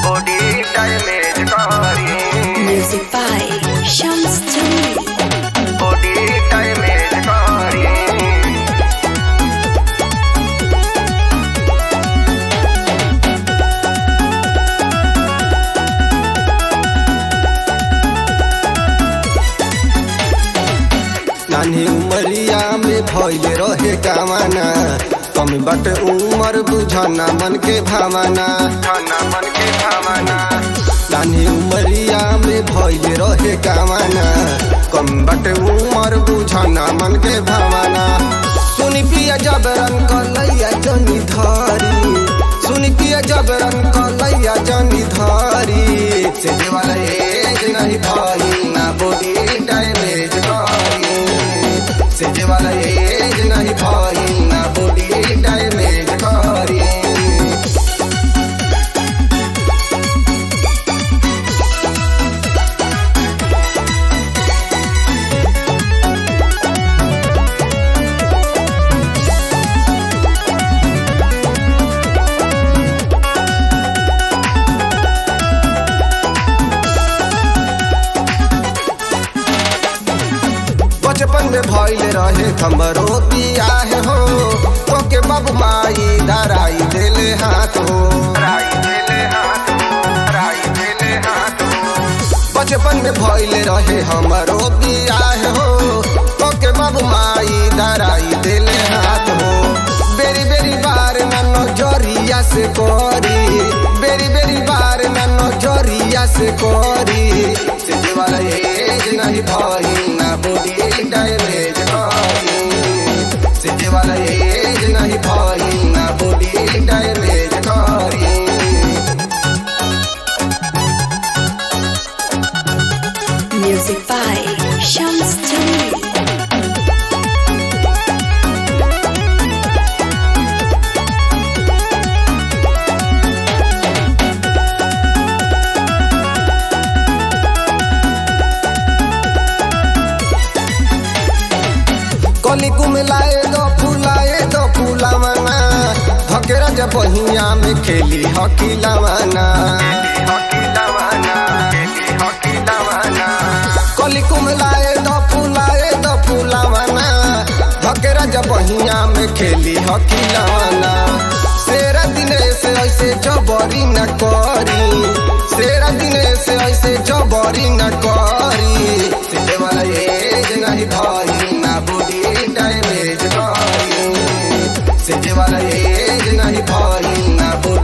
body damage kari Music by Shams Jamil. body damage kari नानी उमरिया में भइल रहे कामना कमी बट उमर बुझना मन के भावना खाना मन के भावना नानी उमरिया में भइल रहे कामना कम बट उमर बुझना मन के भावना सुनी पिया जबरन कलैया जनी धारी सुनी पिया जबरन कलैया जनी धारी से वाला एज नहीं भाई ना बॉडी डैमेज करी से वाला एज नहीं भाई ना बॉडी डैमेज करी बचपन में भइल रहे हमरो बियाह हो तोके बाबू माई धराई देले हाथ हो राई देले हाथ राई देले हाथ बचपन में भइल रहे हमरो बियाह हो तोके बाबू माई धराई देले हाथ हो बेरी बेरी बार ना नजरिया से करी बेरी बेरी बार ना नजरिया से करी से वाला एज नहीं भई ना बॉडी डैमेज करी से वाला एज नहीं भई ना बॉडी डैमेज करी Music by Shams Jamil. कली कुमलाए दो फुलाए दो फुलावना धकेरा जब बहिया में खेली हकी लवाना हकी लवाना हकी लवाना कली कुमलाए दो फुलाए दो फुलावना धकेरा जब बहिया में खेली हकी लवाना सेरा दिने से ऐसे जबरी न करी सेरा दिने से ऐसे जबरी न करी सीधे वाला एज नहीं भाई ना बॉडी डैमेज करी सीधे वाला एज नहीं भाई ना बॉडी